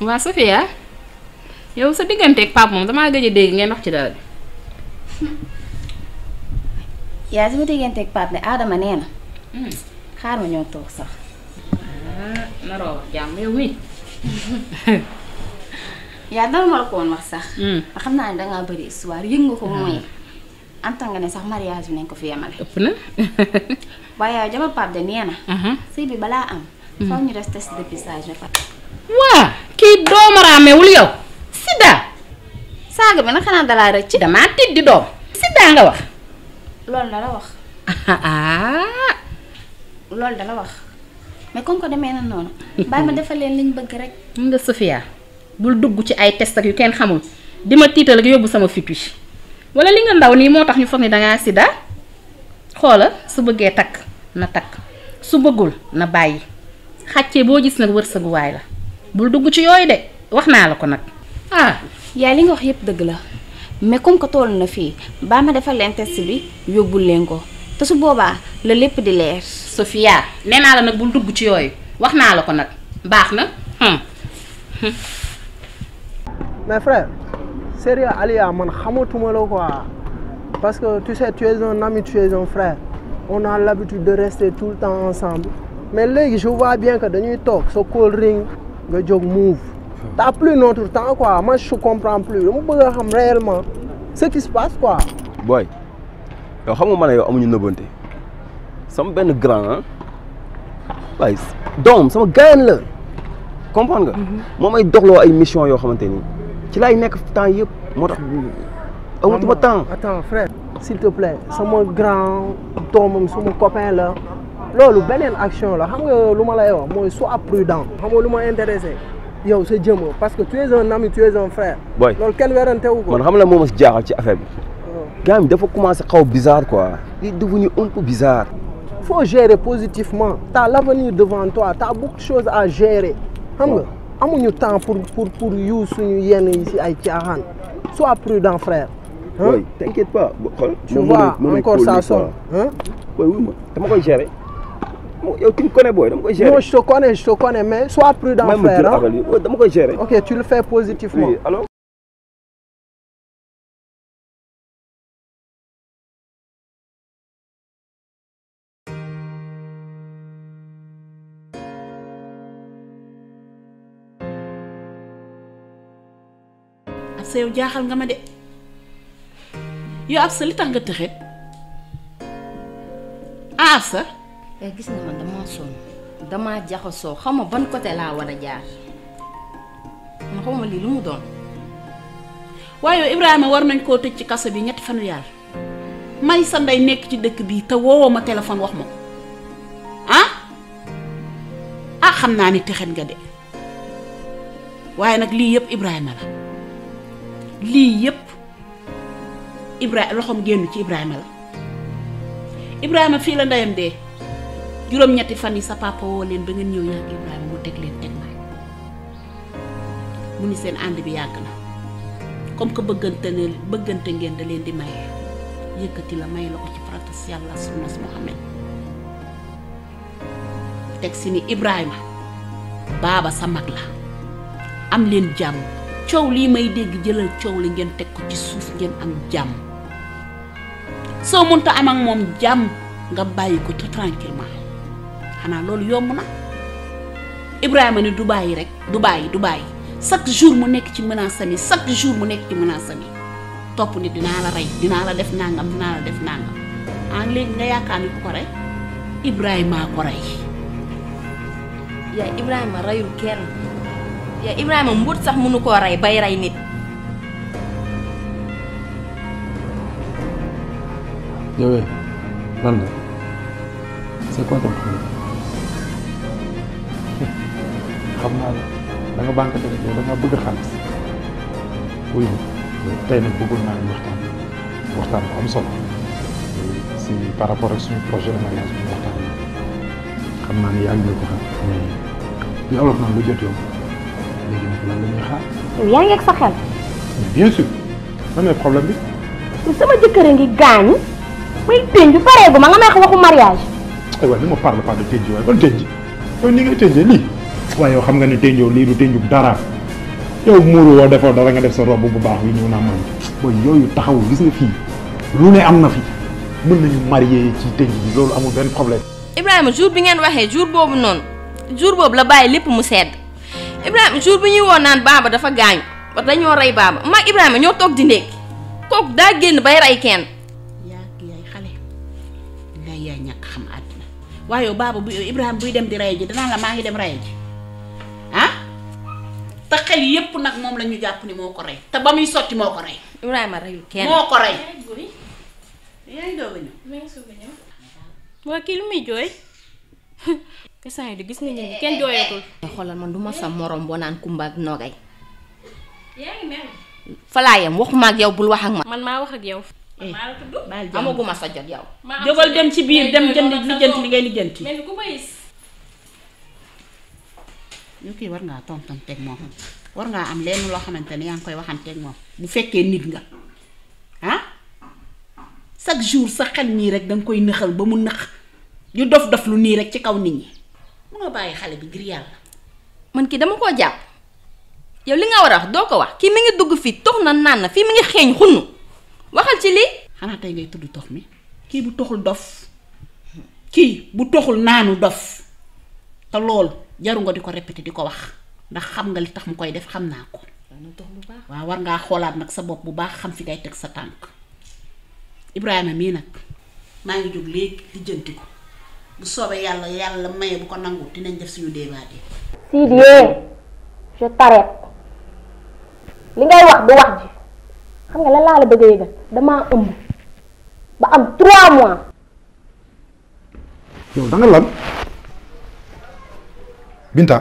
waa Sofia yow sa digganteeg Pape moom damaa gëj a dégg ngeen wax ci dara de. yaa sama digganteeg Pape ne Adama nee na xaar ma ñoo toog sax ah naroo wax jàmm yow mi yaa dara ma la ko woon wax sax nga xam naa ne dangaa bëri histoire yëg nga ko mooy antal nga ne sax mariage bi nañ ko fi yemale ëpp na. waaye yow jabar Pape de nee na sëy bi balaa am faw ñu def test dépistage ba pare waa kii doomaraamewul yow. Sida. saaga bi nag xanaa dalaa rëcc damaa tiit di doom. Sida nga wax. loolu la la wax ah. loolu da la wax mais comme que demee na noonu bàyyi ma defal leen liñ bëgg rek mun nga Sofia bul dugg ci ay test ak yu kenn xamul di ma tiital ak yóbbu sama fit wi wala li nga ndaw nii moo tax ñu foog ni dangaa sida xoola su bëggee takk na takk su bëggul na bàyyi xàccee boo gis nag wërsëguwaay la bul dugg ci yooyu de wax naa la ko nag ah yaay li nga wax yépp dëgg la mais comme que toll na fii baa ma defal leen test bi yóbbul leen ko te su boobaa la lépp di leer Sofia nee naa la nag bul dugg ci yooyu wax naa la ko nag baax na hum. Mais frère, sérieux, Alia, man, xamatuma la quoi. Parce que tu sais, tu es un ami, tu es un frère. On a l'habitude de rester tout le temps ensemble. Mais là, je vois bien que dañuy toog sa call ring nga jóg move. T'as plus notre temps quoi. Moi, je comprends plus. dama bëgg a xam réellement ce qui se passe quoi. booy yow xam nga man ne yow amuñu nëbbante sama benn grand ah waaye doom sama gaayan la comprendre nga. moom ay doxloo ay mission yoo xamante ni ci laay nekk temps yëpp moo tax amatuma temps. Attends frère, s'il te plaît sama grand doomam suma copain la loolu beneen action la xam nga lu ma lay wax mooy sois prudent. xam nga lu ma intéressé yow sa jëmm parce que tu es un ami tu es un frère. booy loolu kenn werante wu ko. man xam la moo ma si jaaxal ci affaire bi. gars bi dafa commencé xaw bizarre quoi. il est devenu un peu bizarre. faut gérer positivement t'as l'avenir devant toi t'as beaucoup de choses à gérer xam nga amuñu temps pour pour pour yu suñu yenn yi ci ay caaxaan sois prudent frère. hein? booy t'inquiète pas bo- xool. tu moom vois moom mooy encore cool ça nii, sonne quoi. hein? booy wuy ma dama koy gérer. Mo- yow tu me connais booy dama koy gérer. non je te connais je te connais mais sois prudent May ma jël frère hein? affaire bi Ouais, dama koy gérer. ok tu le fais positivement. oui allo. ab sa yow jaaxal nga ma de yow ab sa li tax nga tëxe ah ab sa yaa gis nga man damaa sonn damaa jaxasoo xaw ma ban côté laa war a jaar man xaw ma lii lu mu doon waaye yow Ibrahima war nañ koo tëj ci kaso bi ñetti fanu yàlla may sa ndey nekk ci dëkk bi te woowoo ma téléphone wax ma ko ah ah xam naa ni texet nga de waaye nag lii yëpp Ibrahima la lii yëpp Ibrahima loxoom génn ci Ibrahima la Ibrahima fii la ndeyam dee juróom-ñetti fan yi sa papa woo leen ba ngeen ñëw yàgg Ibrahima mu teg leen teg naa mu ni seen ànd bi yàgg na comme que bëggante ne bëggante ngeen da leen di maye yëkkati la may la ko ci faratas yàlla sunnas Muhammad teg si ni Ibrahima baaba sa mag la am leen jàmm coow lii may dégg jëlal coow li ngeen teg ko ci suuf ngeen am jàmm soo mënta am ak moom jàmm nga bàyyi ko tout tranquillement xanaa loolu yomb na Ibrahima ni du bàyyi rek du bàyyi du bàyyi chaque jour mu nekk ci menace am yi chaque jour mu nekk ci menace am yi topp ni dinaa la rey dinaa la def nangam dinaa la def nangam ah léegi nga yaakaar ni ku ko rey Ibrahima ko rey yaa Ibrahima reyul kenn yaa Ibrahima mbut sax mënu koo rey bay rey nit yow lan la c'est quoi ton problème xam naa la da nga banque te yow da nga bëgg xaalis wuy ma tey nag bëggoon naa ñu waxtaan waxtaan bu am solo si par rapport ak suñu projet de mariage bi ñu waxtaan xam naa ne yaa ngi ko xam mais li olof naan lu jot yow léegi nag lan la ñuy xaar yaa ngi ak sa xel mais bien sûr lan mooy problème bi ni sama jëkkër a ngi gaañu may tënju pareegu ma nga may wax waxu mariage ay waay ne me parle pas de tënj waaye ban tënj yow ni ngay tënjee lii waaye yow xam nga ne tënjoo lii du tënju dara yow muuru woo defoo dara nga def sa robe bu baax bi ñëw naa man booy yooyu taxawul gis nga fii lu ne am na fi mën nañu marié ci tënk bi loolu amul benn problème. Ibrahima jour bi ngeen waxee jour boobu noonu jour boobu la bàyyi lépp mu sedd Ibrahima jour bi ñuy woon naan baaba dafa gaañu ba dañoo rey baaba maag Ibrahima ñoo toog di ndékki kooku daa génn bay rey kenn. yaa yaay xale ngay yaay ñàkk xam àddina waaye yow baaba bu Ibrahima buy dem di rey ji danaa la maa ngi dem rey ji ah te xel yépp nag moom la ñu jàpp ni moo ko rey te ba muy sotti moo ko rey Ibrahima reyul kenn. moo ko rey yaa ngi doog a ñëw waa kii lu muy jooy instant yi di gis nga ñi kenn jooyatul xoolal man du ma sa morom boo naan Kumba ak Nogay yaa ngi mel falaayam waxuma ak yow bul wax ak ma. man maa wax ak yow maa la tudd baal jàmm amaguma sa jot yow. maa am jógal sa dem ci biir dem ngay jënd jóg ak sa lijjanti doom. li ngay lijjanti mel ni ku bayis ñu kii war ngaa tontanteeg moom war ngaa am lenn loo xamante ne yaa ngi koy waxanteeg moom bu fekkee nit nga ah chaque jour sa xel nii rek danga koy nëxal ba mu nëx ñu dof dof lu nii rek ci kaw nit ñi munoo bàyyi xale bi ngir yàlla man kii dama koo jàpp yow li nga war a wax doo ko wax kii mi ngi dugg fii tox na naan na fii mi ngi xeeñ xunnu waxal ci lii. xanaa tey ngay tudd tox mi kii bu toxul dof kii bu toxul naanu dof te loolu jaru nga di ko répété di ko wax ndax xam nga li tax mu koy def xam naa ko waaw war ngaa xoolaat nag sa bopp bu baax xam fi ngay teg sa tànk Ibrahima mii nag maa ngi jóg léegi lijjanti ko bu soobee yàlla yàlla maye bu ko nangu dinañ def suñu débat yi Sidi je t'arrête li ngay wax du wax ji xam nga lan laa la bëgg a yëgal damaa ëmb ba am 3 mois yow da nga lan Binta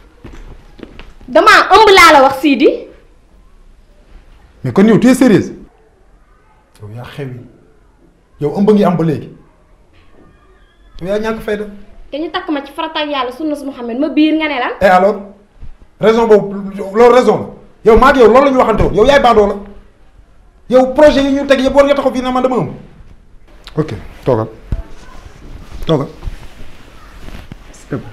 damaa ëmb laa la wax Sidi mais kon yow tu es sérieuse yow yaa xewi yow ëmb ngi am ba léegi yow yaa ñàkk fayda te ñu takk ma ci farataak yàlla sunna su Muhammad ma biir nga ne lan et alors raison boobu loolu raison la yow maa ak yow loolu la ñu waxante woon yow yaay baandoo la yow projet yi ñu teg yëpp war nga taxaw fii na man dama ëmb ok toogal toogal s'il te plaît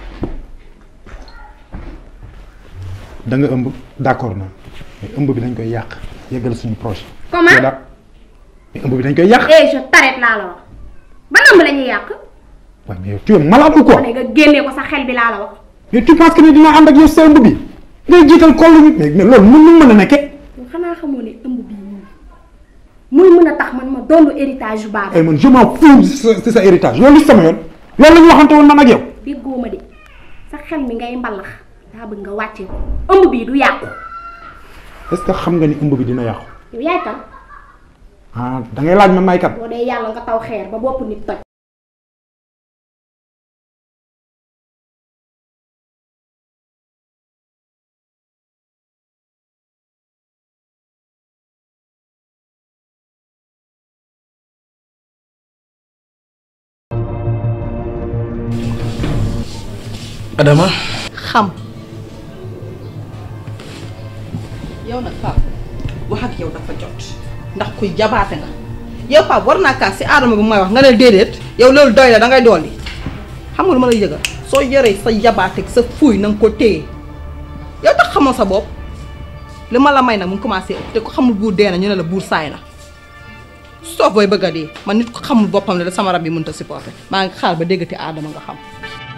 da nga ëmb d'accord na mais ëmb bi dañ koy yàq yeggal suñu projet. Comment? yow daa- mais ëmb bi dañ koy yàq. eh je t'arrête laa la wax ba ëmb la ñuy yàq waaye mais yow tu es malade ou quoi ma ne nga génnee ko sa xel bi laa la wax mais tu penses que ni dina ànd ak yow sa ëmb bi ngay jiital kollu bi mais mais loolu mën nu mën a nekkee. yow xanaa xamoo ne ëmb bii nii muy mën a tax man ma donn héritage yu baaba ay man je m'en fous de sa de sa héritage loolu sama yoon loolu la ñu waxante woon man ak yow. déggoo ma de sa xel mi ngay mbalax daa bëgg nga wàccee ko ëmb bii du yàqu est-ce que xam nga ni ëmb bi dina yàqu. yow yaay kan ah da ngay laaj ma may kat. boo dee yàlla nga taw xeer ba bopp nit toj Adama xam yow nag Pape wax ak yow dafa jot ndax kuy jabaate nga yow Pape war naa kaas si aadama bu may wax nga ne déedéet yow loolu doy la dangay dolli xam nga lu ma lay yëgal soo yoree sa jabaate ak sa fuuy na nga ko téye yow tax xamoo sa bopp li ma la may nag mu ngi commencé ëpp te ko xamul buur dee na ñu ne la buur saay na soof booy bëgg a dee man nit ko xamul boppam ne la sama rab yi mënut a supporter maa ngi xaar ba déggati aadama nga xam.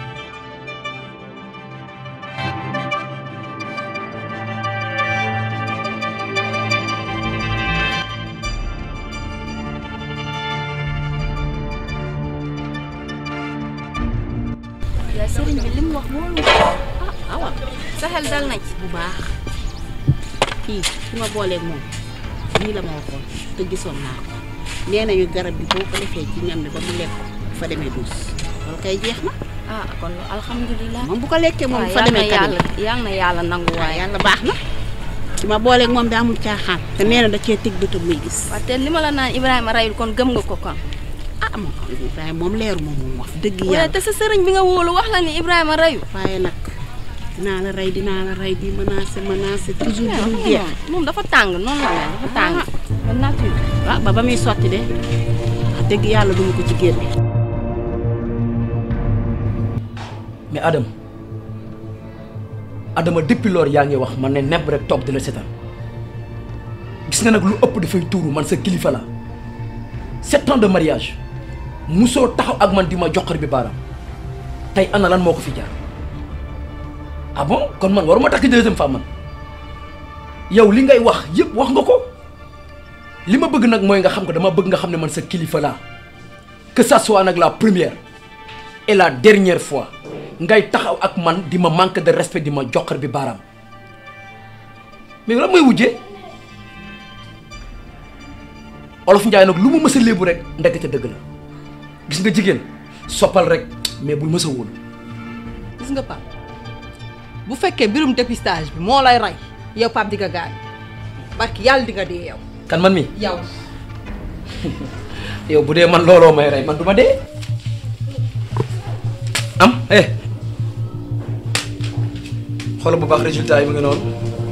yaa sëriñ bi li mu wax wóolu ah awa sa xel dal nañ bu baax kii fi ma booleeg moom nii la ma waxoon te gisoon naa ko nee nañu garab bi boo ko defee ci ñam bi ba mu lekk ko bu fa demee duus loolu kay jeex na ah kon alhamdulilah moom bu ko lekkee moom bu fa yal na demee yàlla kabin yal na yàlla nangu waaw waaye yàlla baax na ci ma booleeg moom daa amul caaxaan te nee na da cee teg bëtam muy gis waaw te li ma la naan Ibrahima rayul kon gëm nga ko kon ah moom Ibrahima moom leeru moom moom wax dëgg waaye yàlla te sa sëriñ bi nga wóolu wax la ni Ibrahima rayu waaye nag dinaa la rey dinaa la rey di menacé menacé toujours du dul jeex moom dafa tàng noonu la mel dafa tàng ba nature waaw ba ba muy sotti de wax dëgg yàlla duma ko ci génne mais Adam Adama depuis loolu yaa ngi wax man ne nepp rek toog di la seetaan gis nga nag lu ëpp dafay tuuru man sa kilifa la sept ans de mariage musoo taxaw ak man di ma joxar bi baaraam tey ana lan moo ko fi jaar ah bon kon man waruma takk deuxième femme man yow li ngay wax yëpp wax nga ko li ma bëgg nag mooy nga xam ko dama bëgg nga xam ne man sa kilifa laa que ça soit nag la première et la dernière fois ngay taxaw ak man di ma manque de respect di ma joxar bi baaraam mais lan mooy wujjee olof njaay nag lu mu mës a léebu rek ndekete dëgg la gis nga jigéen soppal rek mais bul mës a wóolu gis nga Pape bu fekkee mbirum dépistage bi moo lay rey yow Pape di nga gaañ barki yàlla di nga dee yow. kan man mi yow. yow bu dee man looloo may rey man du ma dee am eh xoolal bu baax résultat yi mu ngi noonu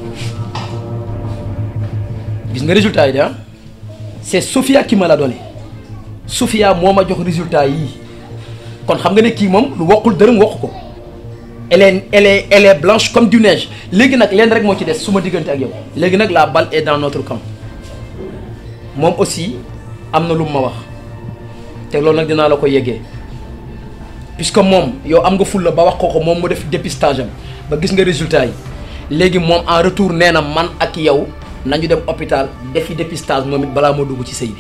gis nga résultat yi de ah c'est Sophia qui me l'a donné Sophia moo ma jox résultat yii kon xam nga ne kii moom lu wokkul dërëm wokk ko elle est elle est elle est blanche comme du neige léegi nag leen rek moo ci des su ma diggante ak yow léegi nag la balle est dans notre camp moom aussi am na lu mu ma wax te loolu nag dinaa la ko yeggee puisque moom yow am nga fulla ba wax ko ko moom mu def dépistage am ba gis nga résultat yi léegi moom en retour nee na man ak yow nañu dem hôpital defi dépistage moom it balaa moo dugg ci sëy bi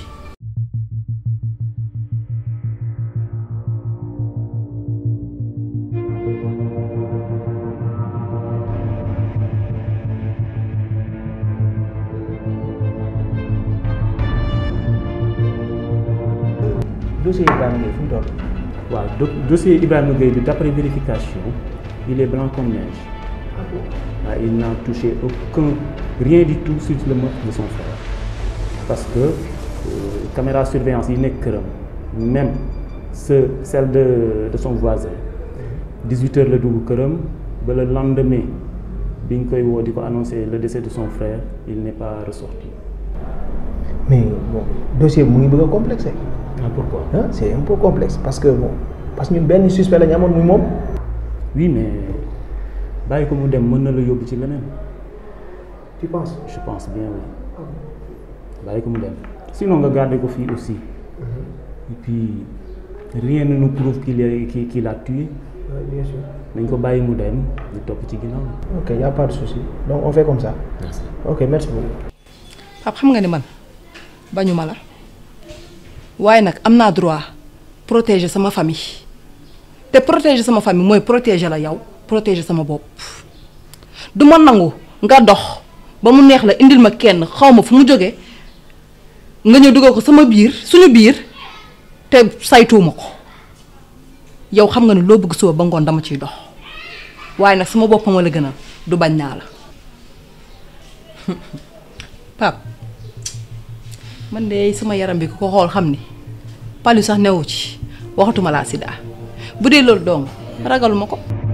dossier Ibrahima Gueye fu mu toll. waaw do dossier Ibrahima Gueye bi d'après vérification il est blanc comme neige. ah il n'a touché aucun rien du tout sur le meurtre de son frère parce que euh, caméra surveillance yi nekk këram même ce celle de de son voisin 18 heures la dugg këram ba le lendemain bi ñu koy woo di ko annoncer le décès de son frère il n'est pas ressorti. mais bon dossier bi mu ngi bëgg a complexé. ah pourquoi. ah c'est un peu complexe parce que bon parce que ñun benn suspect la ñu amoon muy moom. oui mais bàyyi ko mu dem mën na la yóbbu ci leneen. tu penses. je pense bien oui bàyyi ko mu dem sinon nga garder ko fii aussi et puis rien ne nous prouve qu'il est qu'il qu'il a tué. Oui, bien sûr. nañ ko bàyyi mu dem ñu topp ci ginnaaw. ok y a pas de souci donc on fait comme ça. Merci. ok merci beaucoup. Pape xam nga ni man bañu ma la waaye nag am naa droit protéger sama famille te protéger sama famille mooy protéger la yow protéger sama bopp du ma nangu nga dox ba mu neex la indil ma kenn xaw ma fu mu jóge nga ñëw dugal ko sama biir suñu biir te saytuuma ko yow xam nga ni loo bëgg suba ba ngoon dama ciy dox waaye nag sama bopp ma la gënal du bañ naa la Pape man de sama yaram bi ku ko xool xam ni palu sax newu ci waxatuma laa sida bu dee loolu dong ragaluma ko